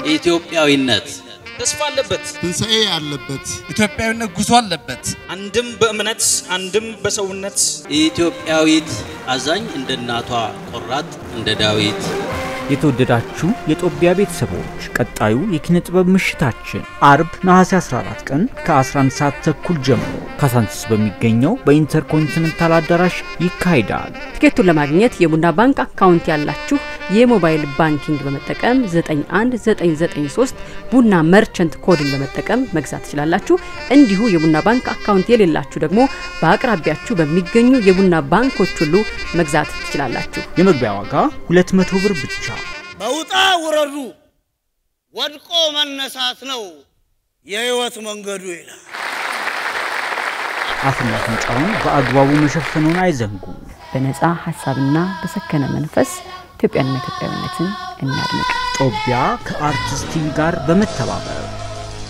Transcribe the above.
ኢትዮጵያዊነት ተስፋ አለበት። ትንሣኤ ያለበት ኢትዮጵያዊነት ጉዞ አለበት። አንድም በእምነት አንድም በሰውነት ኢትዮጵያዊት አዛኝ እንደ እናቷ ቆራጥ እንደ ዳዊት የተወደዳችሁ የጦቢያ ቤተሰቦች ቀጣዩ የኪነ ጥበብ ምሽታችን አርብ ነሐሴ 14 ቀን ከ11 ሰዓት ተኩል ጀምሮ ካሳንቺስ በሚገኘው በኢንተርኮንቲኔንታል አዳራሽ ይካሄዳል። ትኬቱን ለማግኘት የቡና ባንክ አካውንት ያላችሁ የሞባይል ባንኪንግ በመጠቀም 91993 ቡና መርቸንት ኮድን በመጠቀም መግዛት ትችላላችሁ። እንዲሁ የቡና ባንክ አካውንት የሌላችሁ ደግሞ በአቅራቢያችሁ በሚገኙ የቡና ባንኮች ሁሉ መግዛት ትችላላችሁ። የመግቢያ ዋጋ 200 ብር ብቻ። በውጣ ውረዱ ወድቆ መነሳት ነው የህይወት መንገዱ ይላል። አፍና አፍንጫውን በአግባቡ መሸፈኑን አይዘንጉ። በነፃ ሀሳብና በሰከነ መንፈስ ኢትዮጵያንና ኢትዮጵያዊነትን እናድምቅ። ጦቢያ ከአርቲስት ቲቪ ጋር በመተባበር